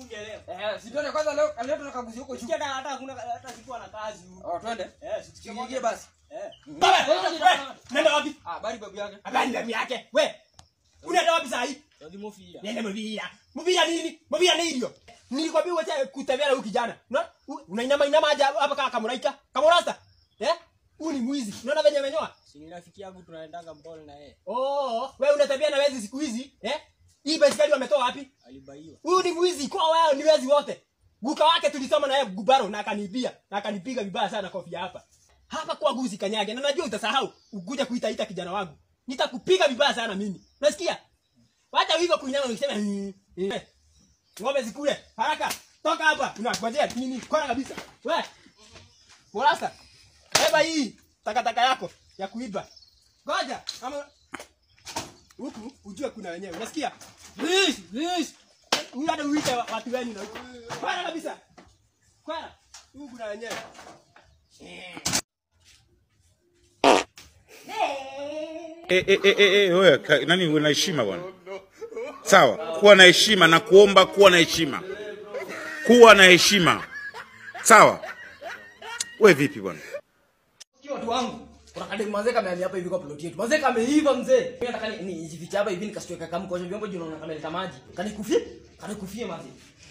ungeelewa. Eh, si twende kwanza leo leo tunakaguzi huko juu. Sikia hata hata hakuna hata sikuwa na kazi huko. Oh, twende. Eh, sikia Tuingie basi. Eh. Mm. Baba, wewe, nenda wapi? Ah, bari babu yake. Habari babu yake. We. Unaenda wapi saa hii? Ndio mufia. Nenda Mvira. Mvira nini? Mvira ni hivyo. Nilikwambia uache kutembea na huyu kijana. Una unainama inama aje hapa kama kamuraika. Kamurasta. Eh? Huyu ni mwizi. Unaona venye amenyoa? Si ni rafiki yangu tunaendanga mbole na yeye. Oh, wewe unatembea na wezi siku hizi, eh? Hii baiskeli wametoa wapi? Alibaiwa. Huyu ni mwizi kwa wao ni wezi wote. Guka wake tulisoma na yeye gubaro na akanibia na akanipiga vibaya sana kofia hapa. Hapa kwa guzi kanyage na najua utasahau ukuja kuita ita kijana wangu. Nitakupiga vibaya sana mimi. Unasikia? Wacha hivyo kunyama ukisema "Hmm, eh." Ng'ombe zikule. Haraka. Toka hapa. Unangojea nini? Kona kabisa. We. Morasa. Beba hii takataka yako ya kuiba. Ngoja. Ama huku ujue kuna wenyewe. Unasikia? Please, please. Huyu hata uite wa- watu wenu na huko. Kwenda kabisa. Kwenda. Huku kuna wenyewe. Eh, eh, eh, eh, eh, wewe ka- nani uwe na heshima bwana sawa kuwa na heshima na kuomba kuwa na heshima kuwa na heshima sawa we vipi bwana Sikia watu wangu. Kuna kadem mazee kama hapa hivi kwa plot yetu. Mazee kameiva mzee. Mimi nataka ni nijifiche hapa hivi nikasitoka kama kwa vyombo juu naona kama leta maji. Kanikufie? Kanikufie mazee.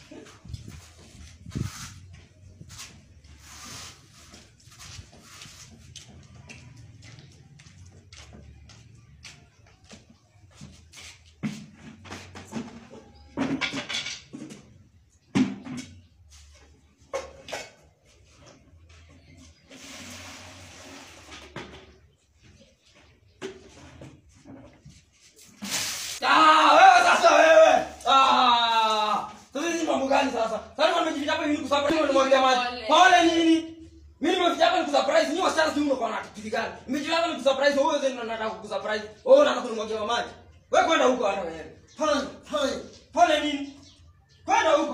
Ah, wewe sasa wewe. Ah. Sasa hizi mambo gani sasa? Sasa nimejificha hapa hivi kusurprise nimemwagia maji. Pole nini? Mimi nimeficha hapa nikusurprise. Ni wasichana tu unakuwa na kitu gani? Nimejificha hapa nikusurprise wewe zeni nataka kukusurprise. Wewe unataka kunimwagia maji. Wewe kwenda huko hata wewe. Pole, pole. Pole nini? Kwenda huko.